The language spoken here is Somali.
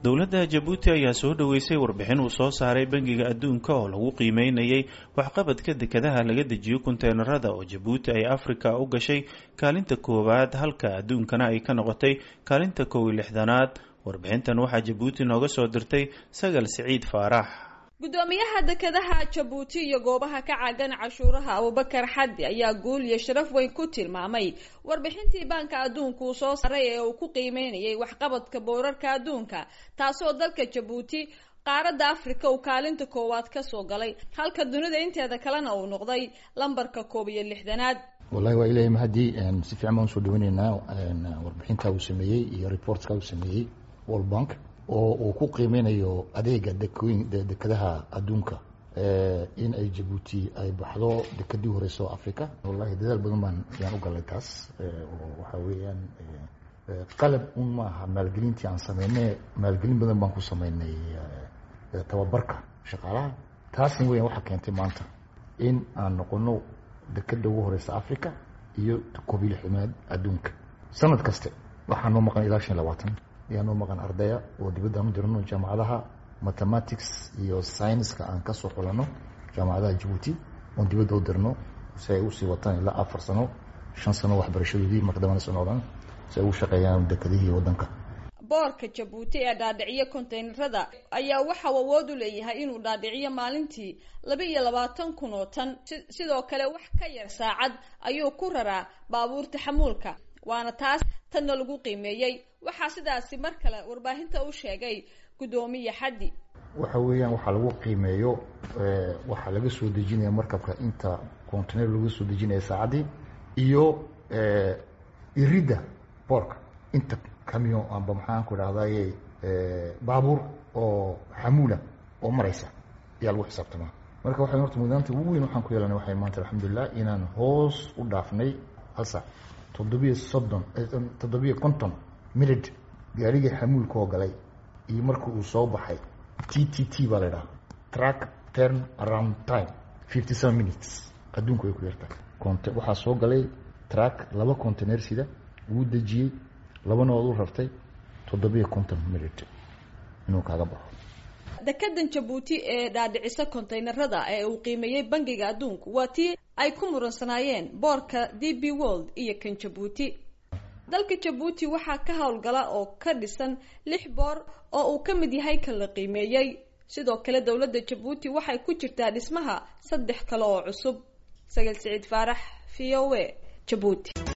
dowladda jabuuti ayaa soo dhoweysay warbixin uu soo saaray bangiga adduunka oo lagu qiimeynayay waxqabadka dekedaha laga dejiyo konteynerada oo jabuuti ay afrika u gashay kaalinta koowaad halka adduunkana ay ka noqotay kaalinta kow iyo lixdanaad warbixintan waxaa jabuuti nooga soo dirtay sagal siciid faarax gudoomiyaha dekedaha jabuuti iyo goobaha ka caagan cashuuraha abubakar xaddi ayaa guul iyo sharaf weyn ku tilmaamay warbixintii baanka adduunka uu soo saaray ee uu ku qiimeynayay waxqabadka boorarka adduunka taasoo dalka jabuuti qaaradda afrika uu kaalinta koowaad kasoo galay halka dunida inteeda kalena uu noqday lambarka koob iyo lixdanaad wallahi waa ilahay mahadii si fiican baan usoo dhaweyneynaa warbixinta uu sameeyey iyo reportka uu sameeyey world bank oo uu ku qiimeynayo adeega dekooyin dekedaha adduunka in ay jabuuti ay baxdo dekedii horeysa oo africa wallahi dadaal badan baan ayaan u galay taas oo waxaa weeyaan qalab un maaha maalgelintii aan sameynay maalgelin badan baan ku sameynay tababarka shaqaalaha taasna weyan waxaa keentay maanta in aan noqono dekeda ugu horeysa africa iyo koob iyo lixdanaad adduunka sanad kaste waxaa noo maqan ilaa shan iyo labaatan ayaa noo maqan ardaya oo dibadda aan u dirano jaamacadaha mathematics iyo scienska aan kasoo xulano jaamacadaha jabuuti oon dibadda u dirno si ay usii wataan ilaa afar sano shan sano waxbarashadoodii maqdamana soo noqdaan si ay ugu shaqeeyaan dekedihii waddanka boorka jabuuti ee dhaadhiciyo konteynerada ayaa waxau awood u leeyahay inuu dhaadhiciyo maalintii laba iyo labaatan kun oo tan sidoo kale wax ka yar saacad ayuu ku raraa baabuurta xamuulka waana taas tanna lagu qiimeeyey waxaa sidaasi mar kale warbaahinta u sheegay guddoomiye xaddi waxa weeyaan waxaa lagu qiimeeyo waxaa laga soo dejinaya markabka inta container laga soo dejinaya saacaddii iyo iridda boorka inta camion amba maxaan ku dhahdaye baabuur oo xamuula oo maraysa ayaa lagu xisaabtamaa marka waxay horta mudaanta ugu weyn waxaan ku yeelanay waxay maanta alxamdulilah inaan hoos u dhaafnay hal saac toddobiyo soddon toddobiyo konton minute gaarigii xamuulka oo galay iyo marka uu soo baxay t t t baa la idhaha track turn around time fifty seven minutes adduunku way ku yartahay cont waxaa soo galay track laba container sida wuu dejiyey labana ood u rartay toddobiyo konton minute inuu kaaga baxo dekedan jabuuti ee dhaadhicisa konteynerada ee uu qiimeeyey bangiga adduunku waa tii ay ku muransanaayeen boorka d b world iyo kan jabuuti dalka jabuuti waxaa ka howlgala oo ka dhisan lix boor oo uu ka mid yahay kan la qiimeeyey sidoo kale dowladda jabuuti waxay ku jirtaa dhismaha saddex kale oo cusub sagal siciid faarax v o a jabuuti